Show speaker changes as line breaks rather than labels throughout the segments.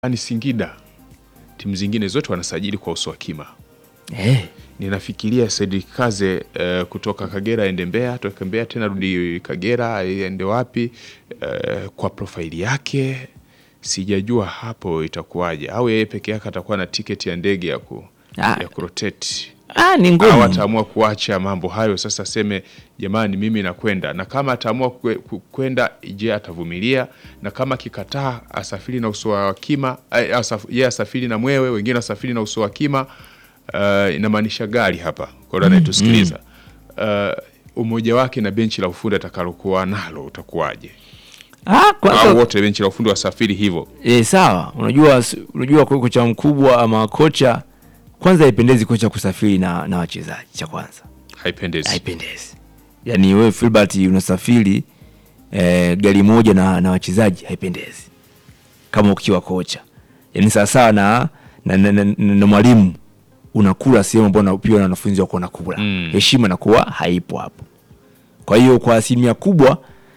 ni Singida, timu zingine zote wanasajili kwa uso wa kima.
Eh,
Ninafikiria Cedric Kaze eh, kutoka Kagera aende Mbeya, toka Mbeya tena rudi Kagera aende wapi? Eh, kwa profaili yake sijajua hapo itakuwaje, au yeye peke yake atakuwa na tiketi ya ndege ya, ku,
Ah.
ya kurotate
ah, ni
au
ngumu.
ataamua kuacha mambo hayo sasa, aseme jamani, mimi nakwenda. Na kama ataamua kwe- ku- kwenda, je, atavumilia? Na kama kikataa, asafiri na uso wa kima, eh, asaf- yeye asafiri na mwewe, wengine asafiri na uso wa kima. Uh, inamaanisha gari hapa kwa yule anayetusikiliza. Uh, umoja wake na benchi la ufundi atakalokuwa nalo utakuwaje?
Ah,
Au
kwanza
wote benchi la ufundi wasafiri hivyo?
eh, sawa. Unajua unajua kwa kocha mkubwa ama kocha kwanza haipendezi kocha kusafiri na na wachezaji cha kwanza.
Haipendezi.
Haipendezi. Yaani wewe Filbert unasafiri eh, gari moja na na wachezaji haipendezi. Kama ukiwa kocha. Yaani sawa sawa na na, na, na, na, na mwalimu unakula sehemu ambayo na- pia na wanafunzi wako wanakula.
Mm.
Heshima inakuwa haipo hapo. Kwa hiyo kwa asilimia kubwa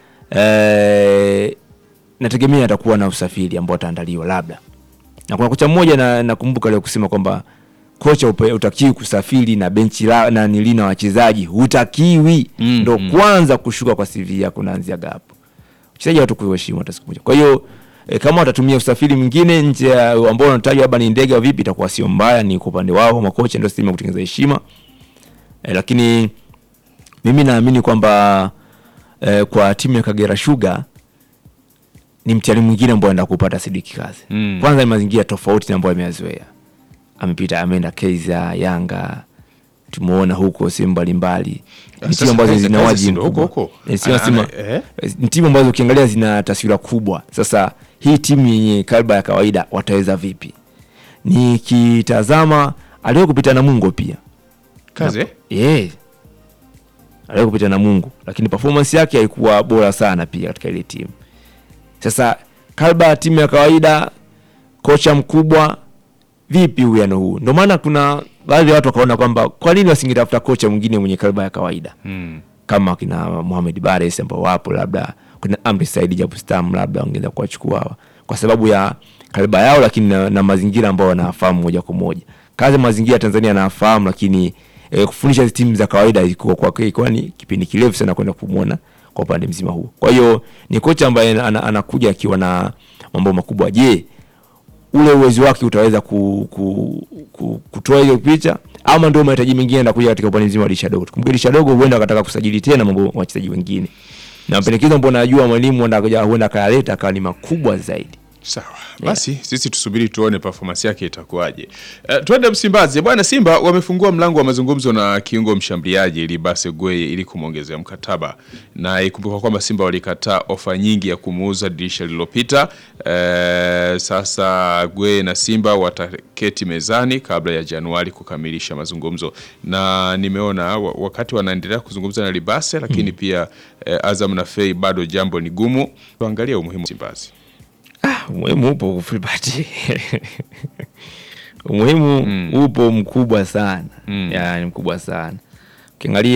eh, nategemea atakuwa na usafiri ambao ataandaliwa labda. Na kuna kocha mmoja na nakumbuka leo kusema kwamba kocha upe- utakiwi kusafiri na benchi la na nili na wachezaji hutakiwi,
Mm,
ndo
mm.
kwanza kushuka kwa CV yako naanzia gapo. Wachezaji watu kuheshimu hata siku moja. Kwa hiyo e, kama watatumia usafiri mwingine nje ya ambao wanatajwa labda ni ndege au vipi, itakuwa sio mbaya, ni kwa upande wao makocha ndio stima kutengeneza heshima e, lakini mimi naamini kwamba e, kwa timu ya Kagera Sugar ni mtihani mwingine ambao anaenda kupata Sidiki Kazi.
Mm.
Kwanza ni mazingira tofauti na ambayo ameyazoea. Amepita ameenda Kaizer, Yanga, tumeona huko sehemu mbalimbali. Ni
Sasa
timu ambazo
Kaizer-
zina
Kaizer
wajibu
si ndo huko
mkubwa.
huko?
Eh, sio
Ana-
nasema-
ana- eh?
ni timu ambazo ukiangalia zina taswira kubwa. Sasa hii timu yenye kalba ya kawaida wataweza vipi? Nikitazama aliwahi kupita na Mungo pia
Kaze
yeah. aliwahi kupita na Mungu, lakini performance yake haikuwa bora sana pia katika ile timu. Sasa kalba ya timu ya kawaida, kocha mkubwa, vipi uwiano huu? Ndio maana kuna baadhi ya watu wakaona kwamba kwa nini wasingetafuta kocha mwingine mwenye kalba ya kawaida
mm.
kama kina Mohamed Bares ambao wapo, labda kuna Amri Said Jabustam, labda wangeweza kuwachukua hawa kwa sababu ya kaliba yao, lakini na, na mazingira ambao wanafahamu moja kwa moja. Kazi mazingira ya Tanzania anafahamu, lakini e, kufundisha hizi timu za kawaida ilikuwa kwa ilikuwa ni kipindi kirefu sana kwenda kumwona kwa upande mzima huo. Kwa hiyo ni kocha ambaye ana- ana- anakuja akiwa na mambo makubwa. Je, ule uwezo wake utaweza ku, ku, ku, kutoa hiyo picha ama ndio mahitaji mengine yanakuja katika upande mzima wa dirisha dogo. Tukumbuke dirisha dogo huenda akataka kusajili tena mambo wachezaji wengine, na mapendekezo ambayo najua mwalimu huenda akaja- huenda akayaleta akawa ni makubwa zaidi.
Sawa basi, sisi tusubiri tuone performance yake itakuwaje. Uh, twende Msimbazi bwana. Simba wamefungua mlango wa mazungumzo na kiungo mshambuliaji Libase Gweye ili kumwongezea mkataba, na ikumbuka kwamba Simba walikataa ofa nyingi ya kumuuza dirisha lililopita. Uh, sasa Gweye na Simba wataketi mezani kabla ya Januari kukamilisha mazungumzo, na nimeona wa- wakati wanaendelea kuzungumza na Libase, lakini pia uh, Azam na Fei bado jambo ni gumu. Tuangalie umuhimu wa Msimbazi.
Umuhimu upo Filbert. umuhimu upo mkubwa sana,
Mm.
yani mkubwa sana ukiangalia